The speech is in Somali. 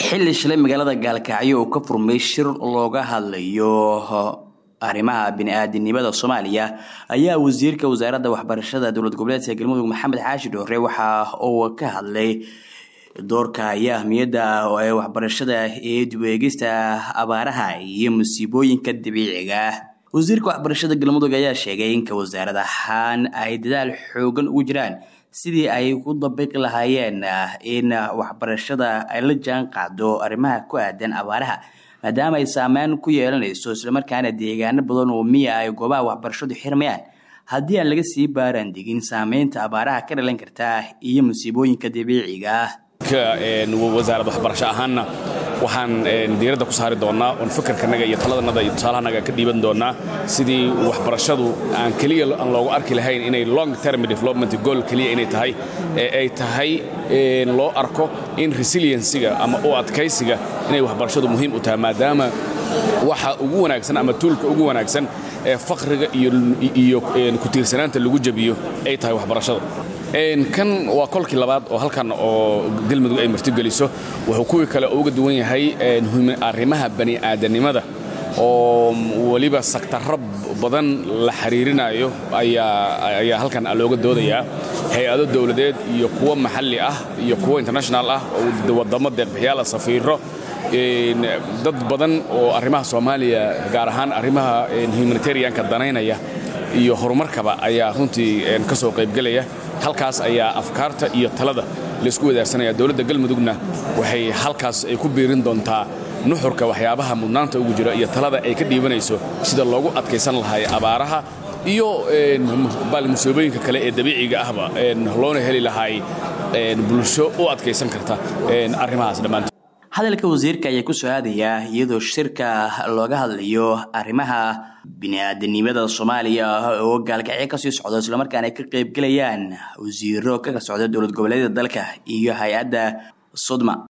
xilli shalay magaalada gaalkacyo uu ka furmay shir looga hadlayo arrimaha bini-aadinimada soomaaliya ayaa wasiirka wasaaradda waxbarashada dowlad goboleedka galmudug maxamed xaashi dhoore waxa uu ka hadlay doorka iyo ahmiyadda ee waxbarashada ee dib-eegista abaaraha iyo musiibooyinka dabiiciga ah wasiirka waxbarashada galmudug ayaa sheegay inka wasaarad ahaan ay dadaal xoogan ugu jiraan sidii ay ku dabiqi lahaayeen in waxbarashada ay la jaan qaado arrimaha ku aadan abaaraha maadaama ay saameyn ku yeelanayso islamarkaana deegaano badan oo miya ay goobaha waxbarashadu xirmayaan haddii aan laga sii baaraan degin saameynta abaaraha ka dhalan karta iyo musiibooyinka dabiiciga ah wasaarad waxbarasho ahaanna waxaan diiradda ku saari doonnaa oon fakarkanaga iyo taladanaga iyo tusaalahanaga ka dhiiban doonnaa sidii waxbarashadu aan keliya aan loogu arki lahayn inay long term development goal keliya inay tahay ee ay tahay loo arko in resiliensiga ama u adkaysiga inay waxbarashadu muhiim u tahay maadaama waxa ugu wanaagsan ama tuulka ugu wanaagsan ee faqriga iyo ku tiirsanaanta lagu jabiyo ay tahay waxbarashada kan waa kolkii labaad oo halkan oo galmudug ay martigeliso wuxuu kuwii kale uga duwan yahay arrimaha bani'aadanimada oo weliba saktarro badan la xiriirinayo ayaa halkan looga doodayaa hay-ado dowladeed iyo kuwo maxalli ah iyo kuwo international ah oo waddamo deeqbixiyaala safiiro dad badan oo arrimaha soomaaliya gaar ahaan arrimaha humanitarianka danaynaya iyo horumarkaba ayaa runtii ka soo qaybgelaya halkaas ayaa afkaarta iyo talada laysku wadaarsanaya dowladda galmudugna waxay halkaas ay ku biirin doontaa nuxurka waxyaabaha mudnaanta ugu jira iyo talada ay ka dhiibanayso sida loogu adkaysan lahay abaaraha iyo musiibooyinka kale ee dabiiciga ahba loona heli lahay bulsho u adkaysan karta arrimahaas dhammaantood hadalka wasiirka ayaa ku soo aadayaa iyadoo shirka looga hadlayo arrimaha bini-aadanimada soomaaliya oo gaalkacyo kasii socdo islamarkaana ay ka qaybgelayaan wasiiro ka socda dowlad goboleedyada dalka iyo hay-adda sodma